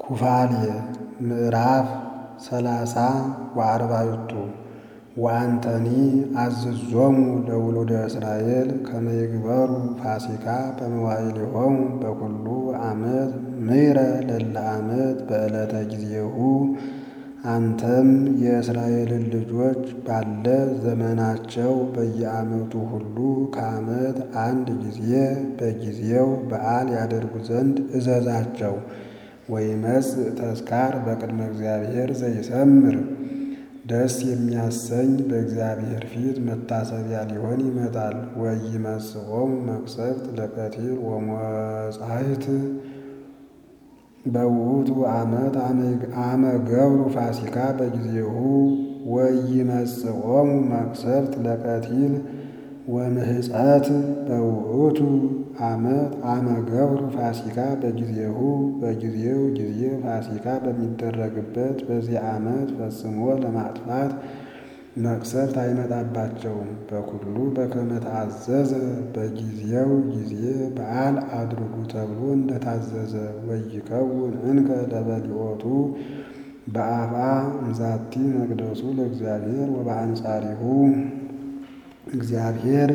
ኩፋሌ ምዕራፍ ሰላሳ ወአርባዕቱ ወአንተኒ አዝዞሙ ለውሉደ እስራኤል ከመ ይግበሩ ፋሲካ በመዋዕሊሆሙ በኩሉ ዓመት ምሕረ ለለ ዓመት በዕለተ ጊዜሁ። አንተም የእስራኤልን ልጆች ባለ ዘመናቸው በየዓመቱ ሁሉ ከዓመት አንድ ጊዜ በጊዜው በዓል ያደርጉ ዘንድ እዘዛቸው። ወይመጽእ ተዝካር በቅድመ እግዚአብሔር ዘይሰምር ደስ የሚያሰኝ በእግዚአብሔር ፊት መታሰቢያ ሊሆን ይመጣል። ወኢይመጽኦሙ መቅሰፍት ለቀትል ወመጻሕፍት በውእቱ ዓመት አመ ገብሩ ፋሲካ በጊዜሁ ወኢይመጽኦሙ መቅሰፍት ለቀትል ወምህጸት በውእቱ ዓመት አመ ገብሩ ፋሲካ በጊዜሁ በጊዜው ጊዜ ፋሲካ በሚደረግበት በዚህ ዓመት ፈጽሞ ለማጥፋት መቅሰፍት አይመጣባቸውም። በኩሉ በከመ ተአዘዘ በጊዜው ጊዜ በዓል አድርጉ ተብሎ እንደታዘዘ። ወይከውን እንከ ለበሊኦቱ በአፍአ እምዛቲ መቅደሱ ለእግዚአብሔር ወበአንጻሪሁ እግዚአብሔር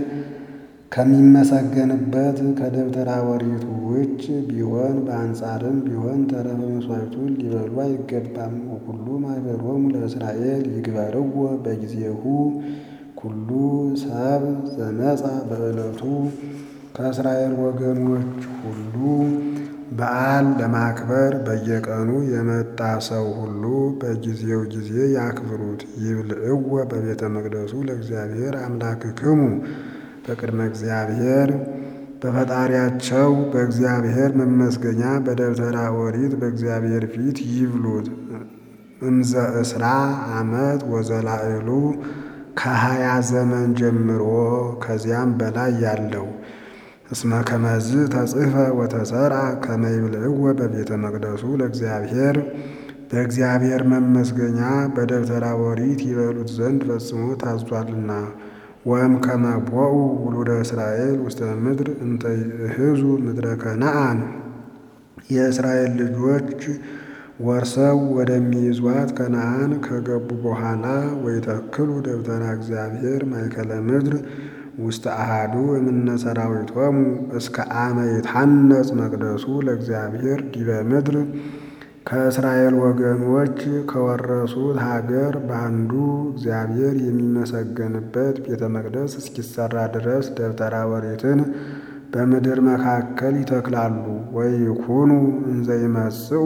ከሚመሰገንበት ከደብተራ ኦሪቱ ውጭ ቢሆን በአንጻርም ቢሆን ተረፈ መሥዋዕቱን ሊበሉ አይገባም። ወኩሉ ማኅበሮሙ ለእስራኤል ይግበርዎ በጊዜሁ ኩሉ ሰብ ዘመጻ በዕለቱ ከእስራኤል ወገኖች ሁሉ በዓል ለማክበር በየቀኑ የመጣ ሰው ሁሉ በጊዜው ጊዜ ያክብሩት። ይብልዕዎ በቤተ መቅደሱ ለእግዚአብሔር አምላክክሙ በቅድመ እግዚአብሔር በፈጣሪያቸው በእግዚአብሔር መመስገኛ በደብተራ ኦሪት በእግዚአብሔር ፊት ይብሉት። እምዘ እስራ ዓመት ወዘላዕሉ ከሀያ ዘመን ጀምሮ ከዚያም በላይ ያለው እስመ ከመዝ ተጽሕፈ ወተሰርዐ ከመ ይብልዕዎ በቤተ መቅደሱ ለእግዚአብሔር በእግዚአብሔር መመስገኛ በደብተራ ኦሪት ይበሉት ዘንድ ፈጽሞ ታዟልና። ወእም ከመ ቦኡ ውሉደ እስራኤል ውስተ ምድር እንተ ይእህዙ ምድረ ከነዓን የእስራኤል ልጆች ወርሰው ወደሚይዟት ከነዓን ከገቡ በኋላ ወይተክሉ ደብተራ እግዚአብሔር ማእከለ ምድር ውስተ አሃዱ እምነ ሠራዊቶሙ እስከ አመ ይትሐነጽ መቅደሱ ለእግዚአብሔር ዲበ ምድር ከእስራኤል ወገኖች ከወረሱት ሀገር በአንዱ እግዚአብሔር የሚመሰገንበት ቤተ መቅደስ እስኪሰራ ድረስ ደብተራ ኦሪትን በምድር መካከል ይተክላሉ። ወይኩኑ እንዘ ይመጽኡ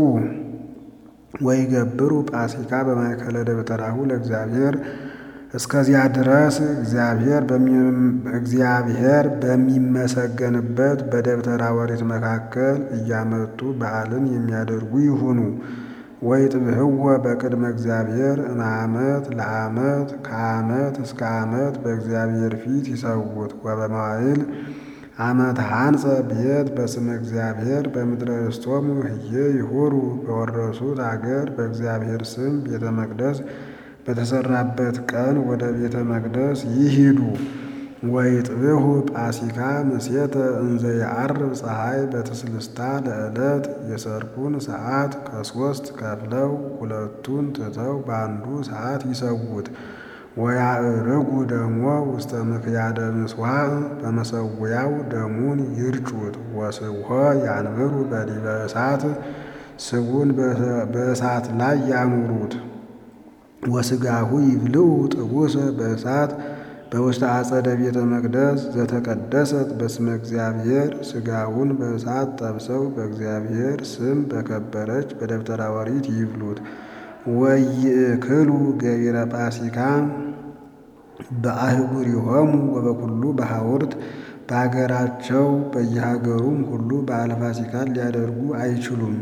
ወይገብሩ ፋሲካ በማእከለ ደብተራሁ ለእግዚአብሔር እስከዚያ ድረስ እግዚአብሔር በሚመሰገንበት በደብተራ ኦሪት መካከል እያመጡ በዓልን የሚያደርጉ ይሁኑ። ወይጥብህወ በቅድመ እግዚአብሔር እምዓመት ለዓመት ከዓመት እስከ ዓመት በእግዚአብሔር ፊት ይሰውት። ወበመዋዕል ዓመት ሐንጸ ቤት በስመ እግዚአብሔር በምድረ ርስቶሙ ህዬ ይሁሩ በወረሱት አገር በእግዚአብሔር ስም ቤተ መቅደስ በተሰራበት ቀን ወደ ቤተ መቅደስ ይሂዱ። ወይጥብሑ ፋሲካ ምሴተ እንዘ የዐርብ ፀሐይ በትስልስታ ለዕለት የሰርኩን ሰዓት ከሦስት ከፍለው ሁለቱን ትተው በአንዱ ሰዓት ይሰዉት። ወያዕርጉ ደሞ ውስተ ምክያደ ምጽዋዕ በመሰዊያው ደሙን ይርጩት። ወስብሖ ያንብሩ በዲበ እሳት ስቡን በእሳት ላይ ያኑሩት። ወስጋሁ ይብልዑ ጥቡሰ በእሳት በውስተ አጸደ ቤተ መቅደስ ዘተቀደሰት በስመ እግዚአብሔር ስጋውን በእሳት ጠብሰው በእግዚአብሔር ስም በከበረች በደብተራ ኦሪት ይብሉት። ወይእክሉ ገቢረ ፋሲካ በአህጉሪሆሙ ወበኩሉ በሐውርት በአገራቸው በየሀገሩም ሁሉ በዓለ ፋሲካን ሊያደርጉ አይችሉም።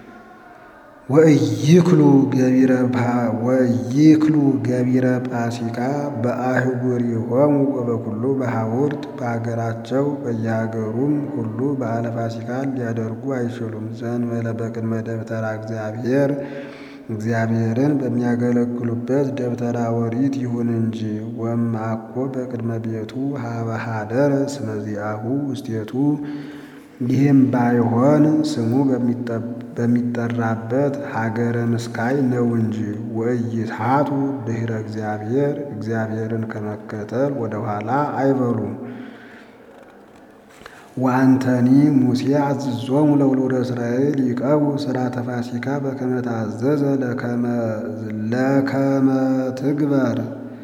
ወኢይክሉ ገቢረ ፋሲካ በአህጉሪሆሙ ወበኩሉ በሐውርት በአገራቸው በየሀገሩም ሁሉ በዓለ ፋሲካን ሊያደርጉ አይችሉም። ዘእንበለ በቅድመ ደብተራ እግዚአብሔር እግዚአብሔርን በሚያገለግሉበት ደብተራ ኦሪት ይሁን እንጂ። ወእምአኮ በቅድመ ቤቱ ሀበ ኀደረ ስመ ዚአሁ ውስቴቱ ይህም ባይሆን ስሙ በሚጠራበት ሀገረ ምስካይ ነው እንጂ ወኢይስሐቱ ድኅረ እግዚአብሔር እግዚአብሔርን ከመከተል ወደኋላ አይበሉም። ወአንተኒ ሙሴ አዝዞሙ ለውሉደ እስራኤል ይቀቡ ሥርዓተ ፋሲካ በከመ ታዘዘ ለከመ ትግበር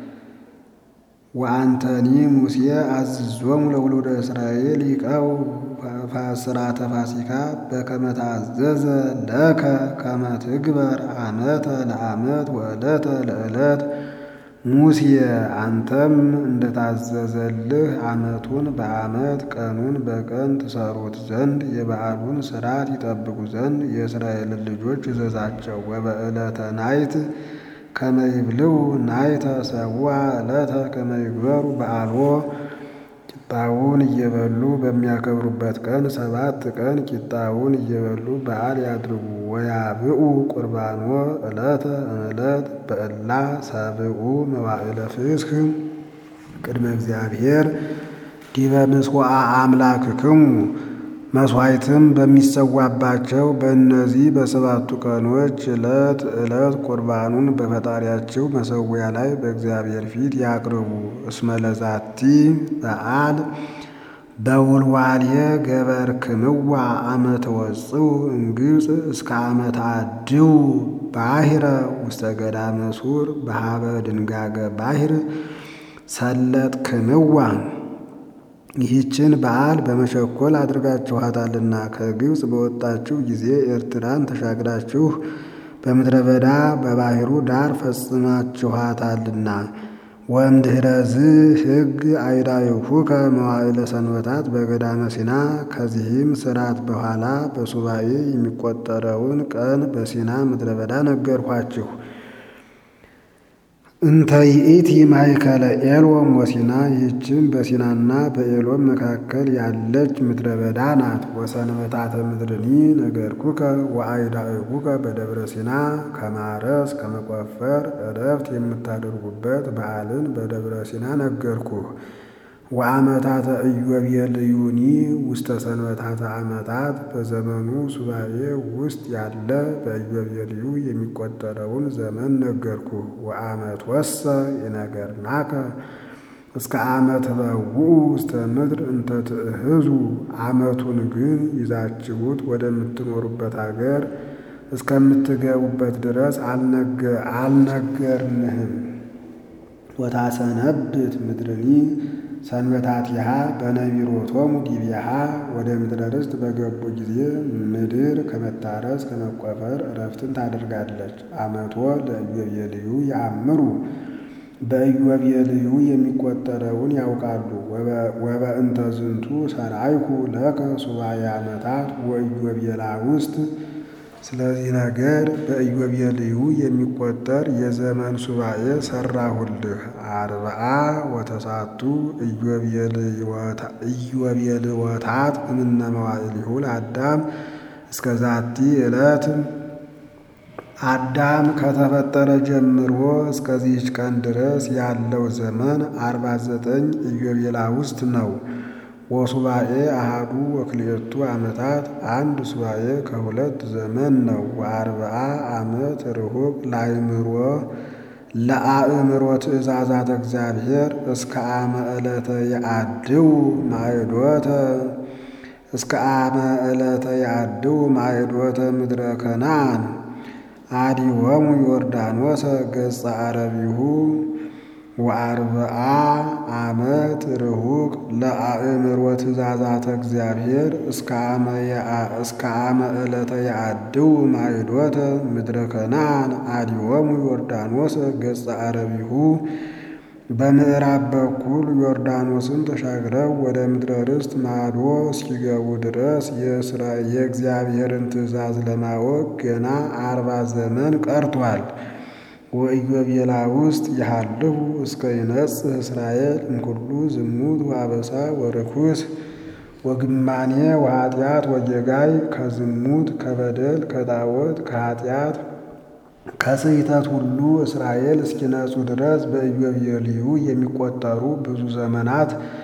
ወአንተኒ ሙሴ አዝዞሙ ለውሉደ እስራኤል ይቀቡ ሥርዓተ ፋሲካ በከመ ታዘዘ ለከ ከመ ትግበር ዓመተ ለዓመት ወዕለተ ለዕለት ሙሴ አንተም እንደታዘዘልህ ዓመቱን በዓመት ቀኑን በቀን ትሰሩት ዘንድ የበዓሉን ሥርዓት ይጠብቁ ዘንድ የእስራኤልን ልጆች እዘዛቸው። ወበዕለተ ናይት ከመ ይብልዑ ናይተ ሰቡዓ ዕለተ ከመ ይግበሩ በዓልዎ ቂጣውን እየበሉ በሚያከብሩበት ቀን ሰባት ቀን ቂጣውን እየበሉ በዓል ያድርጉ። ወያብኡ ቁርባኖ ዕለተ እምዕለት በዕላ ሰብኡ መዋዕለ ፍስክ ቅድመ እግዚአብሔር ዲበ ምጽዋዕ አምላክክሙ መሥዋዕትም በሚሰዋባቸው በእነዚህ በሰባቱ ቀኖች ዕለት ዕለት ቁርባኑን በፈጣሪያቸው መሠዊያ ላይ በእግዚአብሔር ፊት ያቅርቡ። እስመ ለዛቲ በዓል በውልዋልየ ገበርክምዋ አመ ተወጽኡ እምግብፅ እስከ አመ ተአድው ባሕረ ውስተ ገዳመ ሱር በሃበ ድንጋገ ባሕር ሰለጥክምዋ ይህችን በዓል በመቸኮል አድርጋችኋታልና ከግብፅ በወጣችሁ ጊዜ ኤርትራን ተሻግራችሁ በምድረ በዳ በባሕሩ ዳር ፈጽማችኋታልና። ወእምድኅረዝ ሕግ አይዳይሁከ መዋዕለ ሰንበታት በገዳመ ሲና ከዚህም ሥርዓት በኋላ በሱባኤ የሚቆጠረውን ቀን በሲና ምድረ በዳ ነገርኋችሁ። እንተ ይእቲ ማእከለ ኤሎም ወሲና ይህችም በሲናና በኤሎም መካከል ያለች ምድረ በዳ ናት። ወሰንበታተ ምድርኒ ነገርኩከ ወአይዳእኩከ በደብረ ሲና ከማረስ ከመቆፈር ዕረፍት የምታደርጉበት በዓልን በደብረ ሲና ነገርኩህ። ወአመታተ ኢዮቤልዩኒ ውስተ ሰንበታተ ዓመታት በዘመኑ ሱባኤ ውስጥ ያለ በኢዮቤልዩ የሚቆጠረውን ዘመን ነገርኩህ። ወአመት ወሰ ይነገርናከ እስከ ዓመት በውኡ ውስተ ምድር እንተ ትእህዙ ዓመቱን ግን ይዛችሁት ወደምትኖሩበት አገር እስከምትገቡበት ድረስ አልነገርንህም። ወታሰነብት ምድርኒ ሰንበታቲሃ በነቢሮቶሙ ዲቢሃ ወደ ምድረ ርስት በገቡ ጊዜ ምድር ከመታረስ ከመቆፈር ዕረፍትን ታደርጋለች። አመቶ ለኢዮቤልዩ ያምሩ በኢዮቤልዩ የሚቆጠረውን ያውቃሉ። ወበእንተ ዝንቱ ሰርዓይኩ ለከ ሱባኤ ዓመታት ወኢዮቤላ ውስጥ ስለዚህ ነገር በኢዮቤልዩ የሚቆጠር የዘመን ሱባኤ ሰራሁልህ። አርብዓ ወተሳቱ ኢዮቤልወታት እምነ መዋዕሊሁ ለአዳም እስከ ዛቲ ዕለት አዳም ከተፈጠረ ጀምሮ እስከዚህች ቀን ድረስ ያለው ዘመን አርባ ዘጠኝ ኢዮቤላ ውስጥ ነው። ወሱባኤ አሃዱ ወክልኤቱ ዓመታት አንድ ሱባኤ ከሁለት ዘመን ነው። ወአርብዓ ዓመት ርሁቅ ለአእምሮ ለአእምሮ ትእዛዛት እግዚአብሔር እስከ አመ ዕለተ የአድው ማዕዶተ እስከ አመ ዕለተ የአድው ማዕዶተ ምድረ ከነዓን አዲወሙ ዮርዳኖሰ ገጸ አረቢሁ ወአርብዓ ዓመት ርሁቅ ለአእምሮ ትእዛዛተ እግዚአብሔር እስከ አመ ዕለተ የአድው ማዕዶተ ምድረ ከነዓን አዲወሙ ዮርዳኖስ ገጸ አረቢሁ በምዕራብ በኩል ዮርዳኖስን ተሻግረው ወደ ምድረ ርስት ማዶ እስኪገቡ ድረስ የእግዚአብሔርን ትእዛዝ ለማወቅ ገና አርባ ዘመን ቀርቷል። ወኢዮቤላ ውስጥ ይሃልሁ እስከ ይነጽህ እስራኤል እምኩሉ ዝሙት ወአበሳ ወርኩስ ወግማኔ ወኃጢአት ወጌጋይ ከዝሙት ከበደል ከጣዖት ከኃጢአት ከስሕተት ሁሉ እስራኤል እስኪነጹ ድረስ በኢዮቤልዩ የሚቆጠሩ ብዙ ዘመናት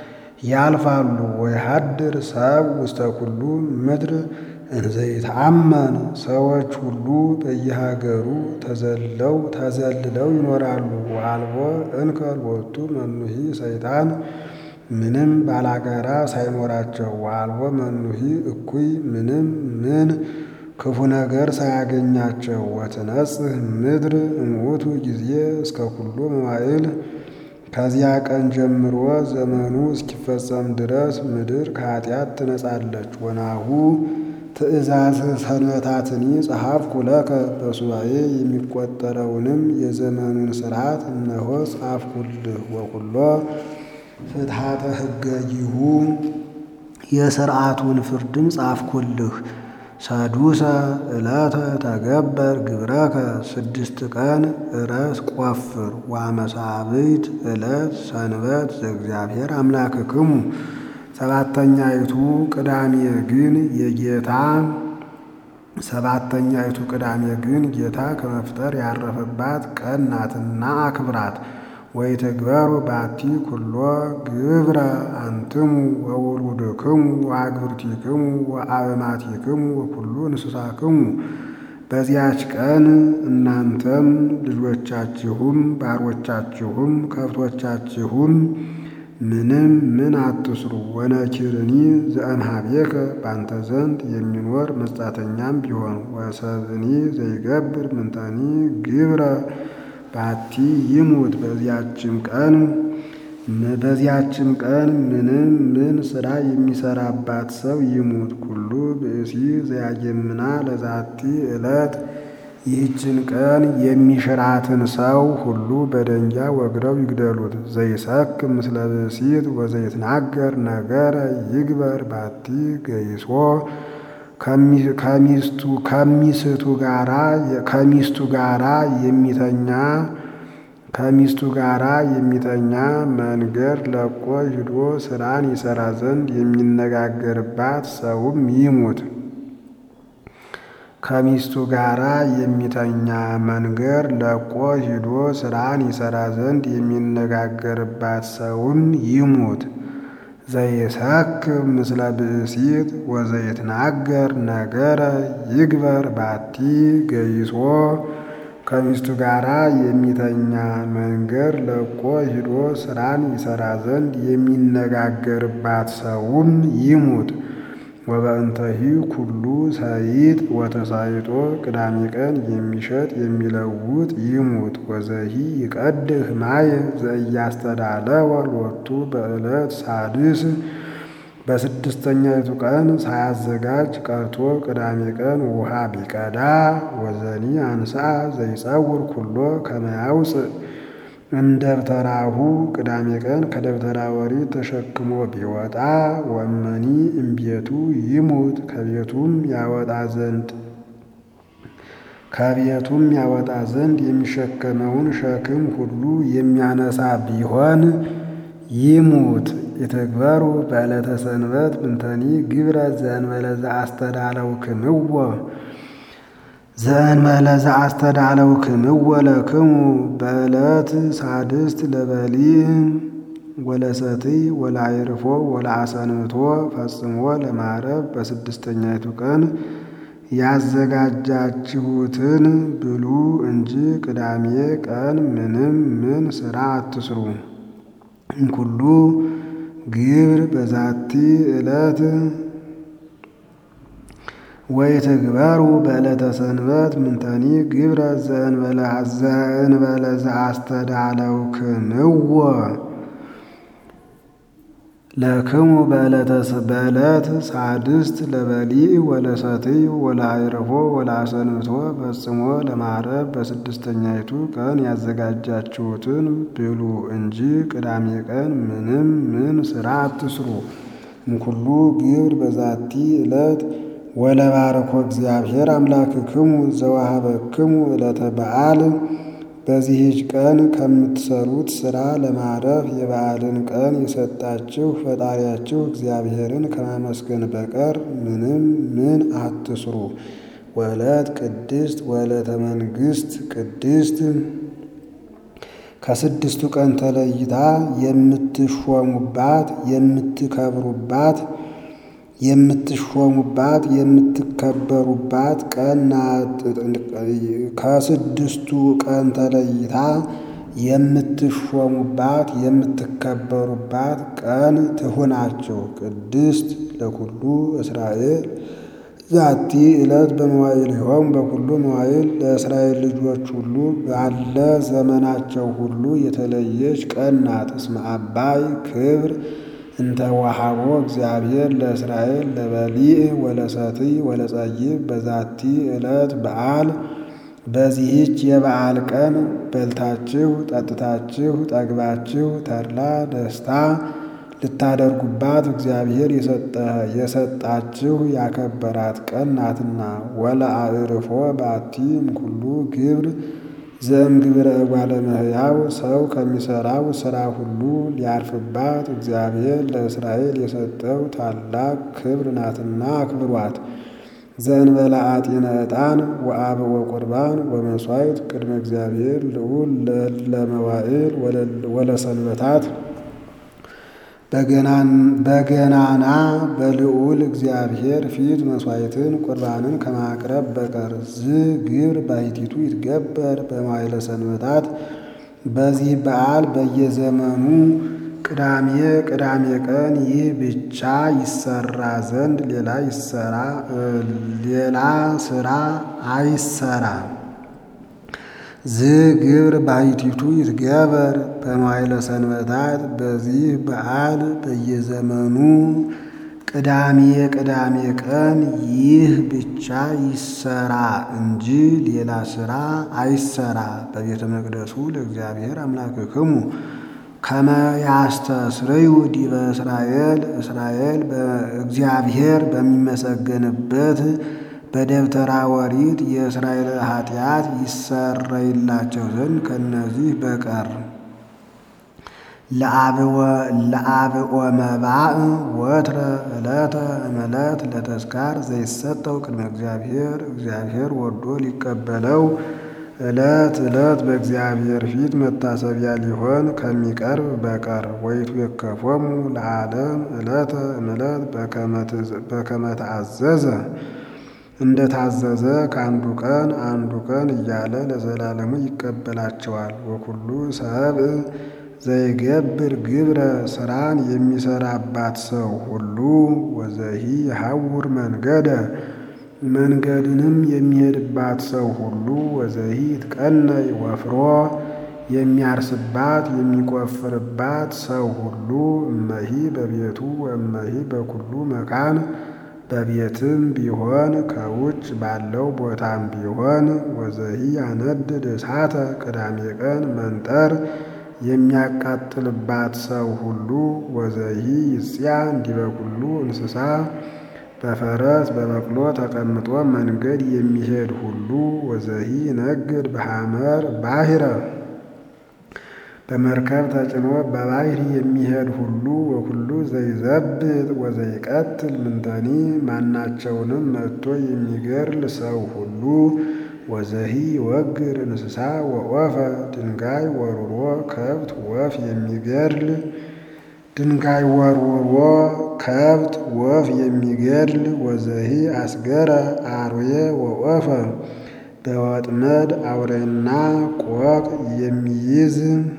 ያልፋሉ። ወይሃድር ሰብ ውስተ ኩሉ ምድር እንዘ ይትአመን ሰዎች ሁሉ በየሀገሩ ተዘለው ተዘልለው ይኖራሉ። ወአልቦ እንከ ሎቱ መኑሂ ሰይጣን ምንም ባላጋራ ሳይኖራቸው ወአልቦ መኑሂ እኩይ ምንም ምን ክፉ ነገር ሳያገኛቸው ወትነጽህ ምድር እምውቱ ጊዜ እስከ ኩሉ መዋዕል ከዚያ ቀን ጀምሮ ዘመኑ እስኪፈጸም ድረስ ምድር ከኃጢአት ትነጻለች። ወናሁ ትእዛዝ ሰንበታትኒ ጸሐፍኩ ለከ በሱባኤ የሚቆጠረውንም የዘመኑን ሥርዓት እነሆ ጻፍኩልህ። ወኩሎ ፍትሐተ ሕገይሁ የሥርዓቱን ፍርድም ጻፍኩልህ። ሰዱሰ ዕለተ ተገበር ግብረከ ስድስት ቀን እረስ ቆፍር። ዋመሳብዕት ዕለት ሰንበት ዘእግዚአብሔር አምላክክሙ ሰባተኛይቱ ቅዳሜ ግን የጌታ ሰባተኛይቱ ቅዳሜ ግን ጌታ ከመፍጠር ያረፈባት ቀን ናትና አክብራት። ወይትግበሩ ባቲ ኩሎ ግብረ አንትሙ ወውሉድክሙ ወአግብርቲክሙ ወአበማቲክሙ ወኩሉ እንስሳክሙ። በዚያች ቀን እናንተም ልጆቻችሁም ባሮቻችሁም ከብቶቻችሁም ምንም ምን አትስሩ። ወነኪርኒ ዘእምኀቤከ ባንተ ዘንድ የሚኖር መጻተኛም ቢሆን ወሰብእኒ ዘይገብር ምንተኒ ግብረ ባቲ ይሙት። በዚያችም ቀን በዚያችም ቀን ምንም ምን ሥራ የሚሰራባት ሰው ይሙት። ኩሉ ብእሲ ዘያጌምና ለዛቲ ዕለት ይህችን ቀን የሚሽራትን ሰው ሁሉ በደንጃ ወግረው ይግደሉት። ዘይሰክ ምስለ ብእሲት ወዘይትናገር ነገረ ይግበር ባቲ ገይሶ ከሚስቱ ከሚስቱ ጋራ ከሚስቱ ጋራ የሚተኛ ከሚስቱ ጋራ የሚተኛ መንገድ ለቆ ሂዶ ስራን ይሰራ ዘንድ የሚነጋገርባት ሰውም ይሙት። ከሚስቱ ጋራ የሚተኛ መንገድ ለቆ ሂዶ ስራን ይሰራ ዘንድ የሚነጋገርባት ሰውም ይሙት። ዘይሰክር ምስለ ብእሲት ወዘይትናገር ነገረ ይግበር ባቲ ገይሶ ከሚስቱ ጋራ የሚተኛ መንገድ ለቆ ሂዶ ስራን ይሰራ ዘንድ የሚነጋገርባት ሰውም ይሙት። ወበእንተሂ ኩሉ ሰይጥ ወተሳይጦ ቅዳሜ ቀን የሚሸጥ የሚለውጥ ይሙት። ወዘሂ ይቀድህ ማየ ዘእያስተዳለወ ሎቱ በዕለት ሳድስ በስድስተኛይቱ ቀን ሳያዘጋጅ ቀርቶ ቅዳሜ ቀን ውሃ ቢቀዳ ወዘኒ አንሳ ዘይጸውር ኩሎ ከመያውፅእ እምደብተራሁ ቅዳሜ ቀን ከደብተራ ኦሪት ተሸክሞ ቢወጣ ወመኒ እምቤቱ ይሙት ከቤቱም ያወጣ ዘንድ ከቤቱም ያወጣ ዘንድ የሚሸከመውን ሸክም ሁሉ የሚያነሳ ቢሆን ይሙት። ይትግበሩ በዕለተ ሰንበት ምንተኒ ግብረ ዘእንበለ ዘአስተዳለው ክምዎ ዘእንበለ ዘአስተዳለው ክምዎ ለክሙ በዕለት ሳድስት ለበሊዕ ወለሰትይ ወለአዕርፎ ወለአሰንብቶ ፈጽሞ ለማረብ በስድስተኛይቱ ቀን ያዘጋጃችሁትን ብሉ እንጂ ቅዳሜ ቀን ምንም ምን ሥራ አትስሩ። እምኩሉ ግብር በዛቲ ዕለት ወይትግበሩ በዕለተ ሰንበት ምንተኒ ግብረ ዘእንበለ ዘአስተዳለው ክምዎ ለክሙ በዕለት ሳድስት ለበሊዕ ወለሰትይ ወለአዕርፎ ወለአሰንብቶ ፈጽሞ ለማረብ በስድስተኛይቱ ቀን ያዘጋጃችሁትን ብሉ እንጂ ቅዳሜ ቀን ምንም ምን ሥራ አትስሩ። እምኩሉ ግብር በዛቲ ዕለት ወለባረኮ እግዚአብሔር አምላክክሙ ዘወሀበክሙ ዕለተ በዓል በዚህች ቀን ከምትሰሩት ሥራ ለማረፍ የበዓልን ቀን የሰጣችሁ ፈጣሪያችሁ እግዚአብሔርን ከማመስገን በቀር ምንም ምን አትስሩ። ወዕለት ቅድስት ወዕለተ መንግሥት ቅድስት ከስድስቱ ቀን ተለይታ የምትሾሙባት የምትከብሩባት የምትሾሙባት የምትከበሩባት ቀን ናት። ከስድስቱ ቀን ተለይታ የምትሾሙባት የምትከበሩባት ቀን ትሁናችሁ። ቅድስት ለኩሉ እስራኤል ዛቲ ዕለት በመዋዕሊሆሙ በኩሉ መዋዕል ለእስራኤል ልጆች ሁሉ ባለ ዘመናቸው ሁሉ የተለየች ቀን ናት። እስመ አባይ ክብር እንተ ወሃቦ እግዚአብሔር ለእስራኤል ለበሊዕ ወለሰትይ ወለጸይብ በዛቲ ዕለት በዓል በዚህች የበዓል ቀን በልታችሁ ጠጥታችሁ ጠግባችሁ ተድላ ደስታ ልታደርጉባት እግዚአብሔር የሰጣችሁ ያከበራት ቀን ናትና። ወለአዕርፎ ባቲ እምኩሉ ግብር ዘእምግብረ እጓለ እመሕያው ሰው ከሚሠራው ሥራ ሁሉ ሊያርፍባት እግዚአብሔር ለእስራኤል የሰጠው ታላቅ ክብር ናትና አክብሯት። ዘእንበለ አጢነ ዕጣን ወአብኦ ቁርባን ወመሥዋዕት ቅድመ እግዚአብሔር ልዑል ለመዋዕል ወለሰንበታት በገናና በልዑል እግዚአብሔር ፊት መሥዋዕትን ቁርባንን ከማቅረብ በቀር ዝ ግብር ባሕቲቱ ይትገበር በመዋዕለ ሰንበታት። በዚህ በዓል በየዘመኑ ቅዳሜ ቅዳሜ ቀን ይህ ብቻ ይሰራ ዘንድ ሌላ ይሰራ ሌላ ስራ አይሰራ። ዝ ግብር ባሕቲቱ ይትገበር በመዋዕለ ሰንበታት። በዚህ በዓል በየዘመኑ ቅዳሜ ቅዳሜ ቀን ይህ ብቻ ይሰራ እንጂ ሌላ ስራ አይሰራ። በቤተ መቅደሱ ለእግዚአብሔር አምላክክሙ ከመ ያስተስርዩ ዲበ እስራኤል እስራኤል በእግዚአብሔር በሚመሰገንበት በደብተራ ኦሪት የእስራኤል ኃጢአት ይሰረይላቸው ዘንድ ከነዚህ በቀር ለአብኦ መባእ ወትረ ዕለተ እምዕለት ለተስካር ዘይሰጠው ቅድመ እግዚአብሔር እግዚአብሔር ወዶ ሊቀበለው ዕለት ዕለት በእግዚአብሔር ፊት መታሰቢያ ሊሆን ከሚቀርብ በቀር ወይቱ የከፎሙ ለዓለም ዕለተ እምዕለት በከመ ተአዘዘ እንደ ታዘዘ ከአንዱ ቀን አንዱ ቀን እያለ ለዘላለሙ ይቀበላቸዋል። ወኩሉ ሰብእ ዘይገብር ግብረ ስራን የሚሰራባት ሰው ሁሉ ወዘሂ የሐውር መንገደ መንገድንም የሚሄድባት ሰው ሁሉ ወዘሂ ይትቀነይ ወፍሮ የሚያርስባት የሚቆፍርባት ሰው ሁሉ እመሂ በቤቱ ወእመሂ በኩሉ መካን በቤትም ቢሆን ከውጭ ባለው ቦታም ቢሆን ወዘሂ ያነድድ እሳተ ቅዳሜ ቀን መንጠር የሚያቃጥልባት ሰው ሁሉ ወዘሂ ይጽያ እንዲበ ኩሉ እንስሳ በፈረስ በበቅሎ ተቀምጦ መንገድ የሚሄድ ሁሉ ወዘሂ ነግድ በሐመር ባሕረ በመርከብ ተጭኖ በባሕር የሚሄድ ሁሉ ወኩሉ ዘይዘብጥ ወዘይቀትል ምንተኒ ማናቸውንም መጥቶ የሚገርል ሰው ሁሉ ወዘሂ ወግር እንስሳ ወወፈ ድንጋይ ወርውሮ ከብት ወፍ የሚገድል ድንጋይ ወርውሮ ከብት ወፍ የሚገድል ወዘሂ አስገረ አርዌ ወወፈ በወጥመድ አውሬና ቆቅ የሚይዝ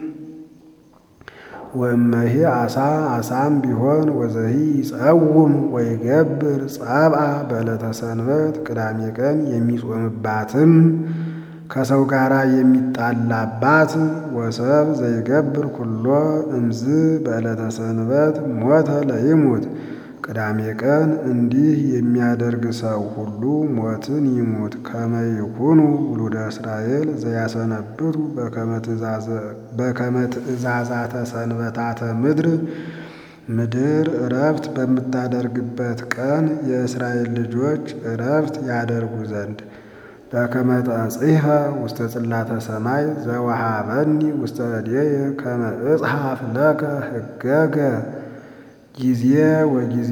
ወእመሂ አሳ አሳም ቢሆን ወዘሂ ይጸውም ወይገብር ጸብአ በዕለተ ሰንበት ቅዳሜ ቀን የሚጾምባትም ከሰው ጋር የሚጣላባት ወሰብ ዘይገብር ኩሎ እምዝ በዕለተ ሰንበት ሞተ ለይሙት ቅዳሜ ቀን እንዲህ የሚያደርግ ሰው ሁሉ ሞትን ይሙት። ከመ ይኩኑ ውሉደ እስራኤል ዘያሰነብቱ በከመ ትእዛዛተ ሰንበታተ ምድር ምድር እረፍት በምታደርግበት ቀን የእስራኤል ልጆች እረፍት ያደርጉ ዘንድ በከመ ተጽሕፈ ውስተ ጽላተ ሰማይ ዘወሃበኒ ውስተ እዴየ ከመ እጽሐፍ ለከ ሕገገ ጊዜ ወጊዜ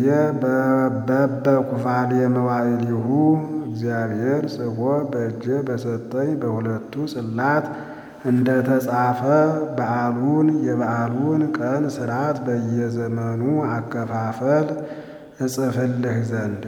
በበኩፋሌ መዋዕሊሁ እግዚአብሔር ጽፎ በእጄ በሰጠኝ በሁለቱ ጽላት እንደ ተጻፈ በዓሉን የበዓሉን ቀን ሥርዓት በየዘመኑ አከፋፈል እጽፍልህ ዘንድ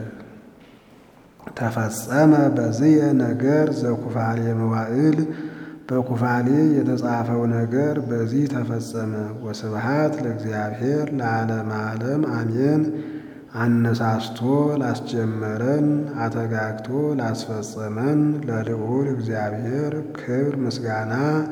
ተፈጸመ በዝየ ነገር ዘኩፋሌ መዋዕል በኩፋሌ የተጻፈው ነገር በዚህ ተፈጸመ። ወስብሃት ለእግዚአብሔር ለዓለመ ዓለም አሜን። አነሳስቶ ላስጀመረን አተጋግቶ ላስፈጸመን ለልዑል እግዚአብሔር ክብር ምስጋና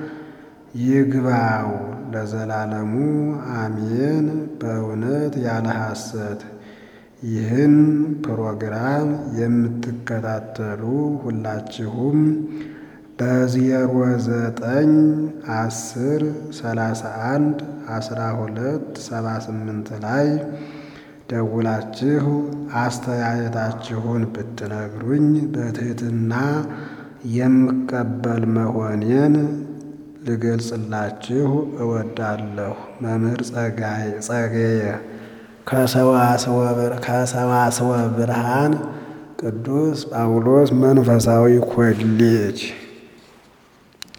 ይግባው ለዘላለሙ አሜን። በእውነት ያለ ሐሰት ይህን ፕሮግራም የምትከታተሉ ሁላችሁም በዜሮ ዘጠኝ አስር ሰላሳ አንድ አስራ ሁለት ሰባ ስምንት ላይ ደውላችሁ አስተያየታችሁን ብትነግሩኝ በትህትና የምቀበል መሆኔን ልገልጽላችሁ እወዳለሁ። መምህር ጸጋዬ ከሰዋስወ ብርሃን ቅዱስ ጳውሎስ መንፈሳዊ ኮሌጅ